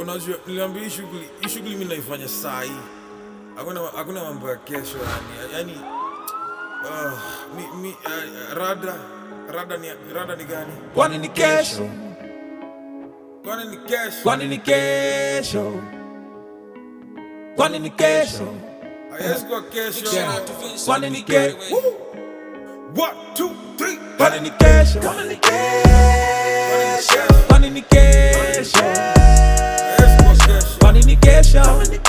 unajua niliambia hii shughuli hii shughuli mimi naifanya saa hii hakuna hakuna mambo ya kesho yani yani ah, mi, mi, uh, rada rada ni rada ni gani Kwani ni kesho? kwani ni kesho Kwani ni kesho? Kwani ni kesho? haiwezi kuwa kesho Yeah. Kwani ni kesho? one two three Kwani ni kesho? Kwani ni kesho? Kwani ni kesho? haiwezi kuwa kesho Kwani ni kesho?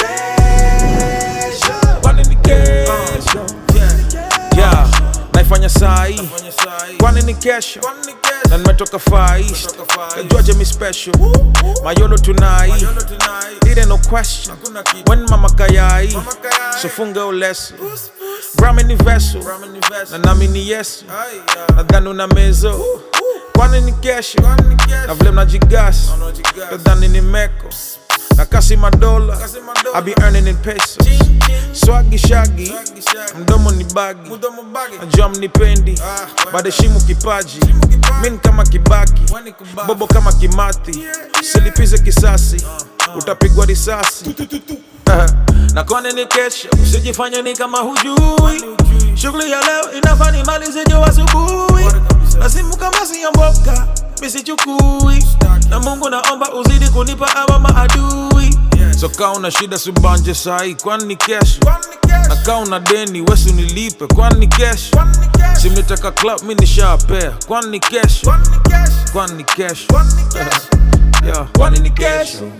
Kwani ni kesho? Yeah, naifanya saa hii fanya saa hii kwani ni kesho kwani ni na kesho nimetoka far east Nimetoka Far East. Georgia mi special mayolo tunai Yono tonight it ain't no question hakuna kitu when mama kayai Mama kayai. so funga uleso Puss, puss. brahmi ni vessel Ramen invest. na nami ni yesu Ai, ah. nadhani una mezo kwani ni kesho Kwani ni na kesho vile mnajigasi Unajigas. nadhani ni meko na kasi madola Kasi madola. I be earning in pesos Ching, ching. swagi shagi Shagi, shagi. mdomo ni bagi Mudomo bagi. najua mnipendi Ah, badeshimu kipaji Heshimu kipaji. min kama kibaki Wani kubaki. bobo kama kimati Yeah, yeah. silipize kisasi utapigwa risasi na kwani ni kesho usijifanye ni kama hujui shughuli ya leo inafaa nimalize jo asubuhi Bora kabisa. na simu kama siyamboka misichukui na mungu naomba uzidi kunipa awa maadui Yes. so kaa una shida subanje sahi kwani ni kesho Kwani ni na kesho kaa una deni wesu nilipe kwani ni kesho Kwani ni kesho simnitaka club mi nishapea kwani ni kesho Kwani ni kesho kwani ni kesho Kwani ni kesho Yeah. kwani ni kesho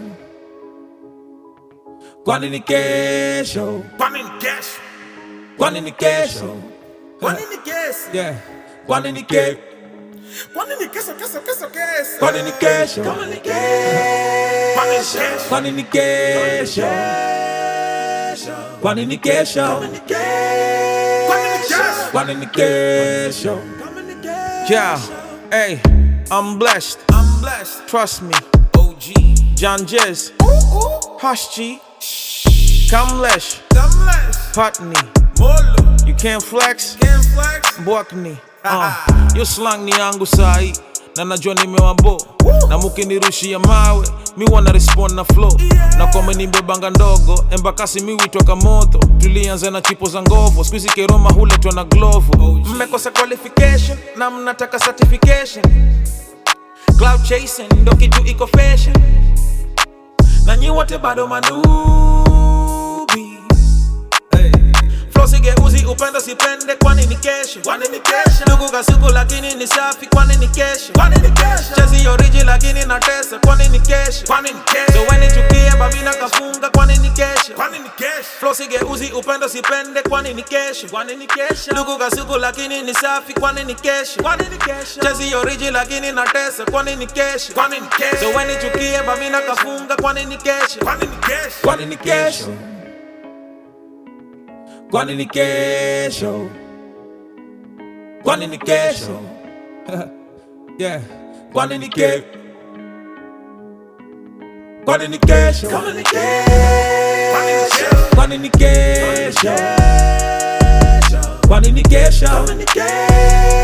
kwani ni kesho Kwani ni kesho kwani ni kesho Kwani ni kesho yeah kwani ni kesho Kwani ni kesho kesho kesho kesho kwani ni kesho Kwani ni kesho kwani ni kesho kwani ni kesho Kwani ni kesho kwani ni kesho Kwani ni kesho yeah hey I'm blessed I'm blessed trust me OG John Jez Ooh ooh Hush G Kamlesh I'm blessed Putney Molo you can't flex Can't flex Bwakni uh, yo slang ni yangu sahi na najua nimewabo na mukinirushia mawe mi wana respond na flow na kwame nimbebanga ndogo embakasi mi witwa moto tulianza na chipo za ngovo skuizi keroma huletwa na glovo mmekosa qualification na mnataka certification cloud chasing ndo kitu iko fashion na nyi wote bado manubi Hey Flow sigeuzi upendo sipende kwani ni kesho Kwani ni kesho ndugu kasuku lakini ni safi kwani ni kesho Kwani ni kesho chezi oriji lakini na tesa kwani ni kesho Kwani ni kesho so weni chukie babina kafunga kwani ni kesho Kwani ni kesho Flow sigeuzi upendo sipende kwani ni kesho kwani ni kesho ndugu kasuku lakini ni safi kwani ni kesho kwani ni kesho chezi oriji lakini na tesa kwani ni kesho Kwani ni kesho so weni chukie babina kafunga kwani ni kesho Kwani ni kesho kwani ni kesho kwani ni kesho kwani ni kesho yeah kwani ni kesho kwani ni kesho Kwani ni kesho kwani ni kesho kwani ni kesho Kwani ni kesho